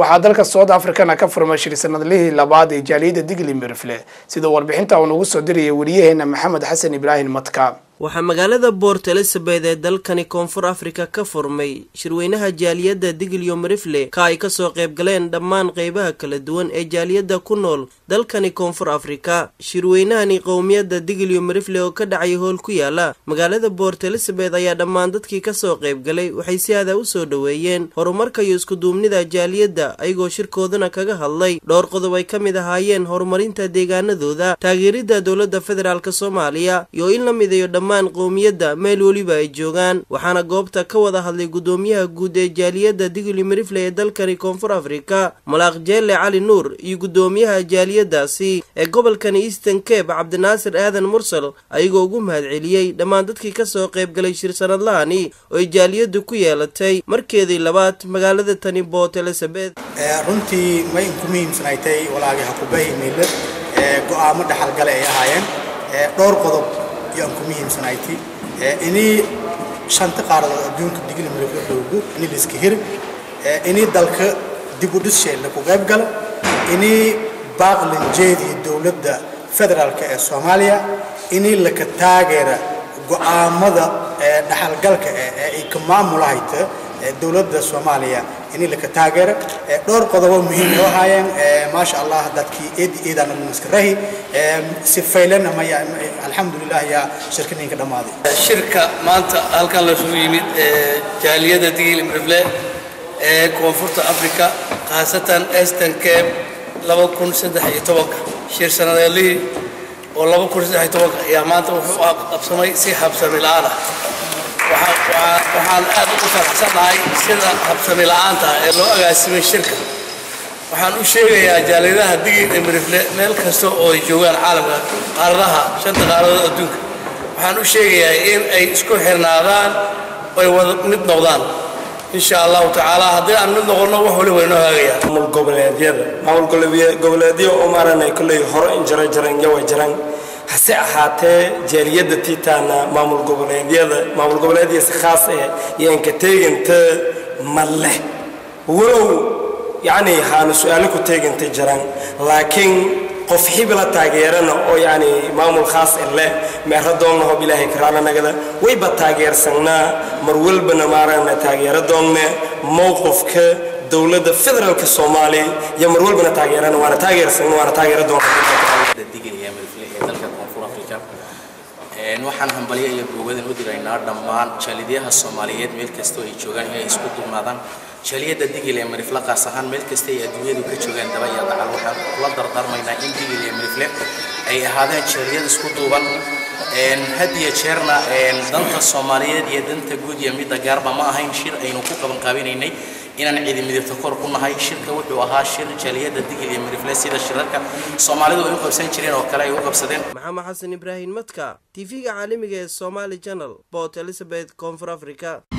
waxaa dalka south africana ka furmay shir sanadlihii labaad ee jaaliyadda digli mirfle sida warbixinta uu nagu soo dirayay wariyaheena maxamed xasan ibraahim matka waxaa magaalada boort elizabeth ee dalkani koonfur afrika ka furmay shirweynaha jaaliyadda digilyo marifle ka ay kasoo qaybgaleen dhammaan qeybaha kala duwan ee jaaliyadda ku nool dalkani koonfur afrika shirweynahani qowmiyadda digilyo marifle oo ka dhacay howl ku yaala magaalada boort elizabeth ayaa dhammaan dadkii kasoo qaybgalay waxay si aada u soo dhoweeyeen horumarka iyo iskuduubnida jaaliyadda ayagoo shirkoodana kaga hadlay dhowr qodob ay ka mid ahaayeen horumarinta deegaanadooda taageeridda dowladda federaalk soomaaliya iyo in la midayo dhammaan qowmiyadda meel weliba ay joogaan waxaana goobta ka wada hadlay guddoomiyaha guud ee jaaliyadda digli marifle ee dalkani koonfur afrika malaaq jeelle cali nuur iyo guddoomiyaha jaaliyadaasi ee gobolkani eastern cape cabdinaasir aadan mursal ayagoo ugu mahadceliyey dhammaan dadkii kasoo qaybgalay shir sanadlahani oo ay jaaliyaddu ku yeelatay markeedii labaad magaalada tani boort elizabeth runtii may inku muhiimsanaatay walaagii hakubahi miile go-aamo dhaxalgale ay ahaayeen dhowr qodob yaan ku muhiimsanayti inii shanta qaaradood adduunka digli marifla dhoogo inii liska hir inii dalka dib u dhis sheelle ku qayb gala inii baaqlinjeedii dowladda federaalk ee soomaaliya inii laka taageera go'aamada dhaxalgalka ee ay ka maamulahayta dowladda soomaaliya inii laka taageera dhowr qodobo muhiim oo ahaayeen maasha allah dadkii eedi eedana muskarahi si faylan maya alxamdulilah yaa shirkaninka dhammaaday shirka maanta halkan lasugu yimid jaaliyadda digil imrifle ee koonfurta africa khaasatan eastern cape laba kun saddex iyo tobanka shir sanadeelihii oo laba kun saddex iyo tobanka ayaa maanta wuxuu qabsamay si habsami la-aan ah waxaan aad ugu faraxsannahay sida habsami la-aanta ee loo agaasimay shirka waxaan u sheegayaa jaaliyadaha digil ee mirifle meel kasta oo ay joogaan caalamka qaaradaha shanta qaaradood adduunka waxaan u sheegayaa in ay isku xirnaadaan ay wada mid noqdaan insha allahu tacaala haddii aan mid noqonno wax waliba inoo hagayaa maamul goboleedyada maamul goboleedyo oo maaranay kolley hore in jara jaran yawa jaran hase ahaatee jaaliyadda tiitaana maamul goboleedyada maamul goboleedya si khaas eh yaanka teeganta ma leh walow yacni haanu su-aalo ku teeganta jiraan laakiin qof xibla taageerana oo yacni maamul khaas eh leh meero doonna hob ilaahay karaala nagada wayba taageersanaa mar walbana maarana taageero doonne mowqifka dowladda federaalka soomaaliya iyo mar walbana taageerana waana taageersanna waana taageero doonna waxaan hambalyo iyo boogadan u diraynaa dhammaan jaalidyaha soomaaliyeed meel kastoo ay joogaan inay isku duubnaadaan jaaliyadda digil ee marifle qaas ahaan meel kasta ay adduunyadu ka joogaan daba iyo dacal waxaan kula dardaarmaynaa in digil iyo marifle ay ahaadeen jaaliyad isku duuban had iyo jeerna danta soomaaliyeed iyo danta guud iyo midda gaarba ma ahayn shir aynu ku qabanqaabinaynay inaan cidi midibta kor ku nahay shirka wuxuu ahaa shir jaaliyadda digil iyo marifle sida shirarka soomaalidu ay u qabsan jireen oo kale ay u qabsadeen maxamed xasan ibraahim matka tv-ga caalamiga ee somaali channel port elizabeth koonfur africa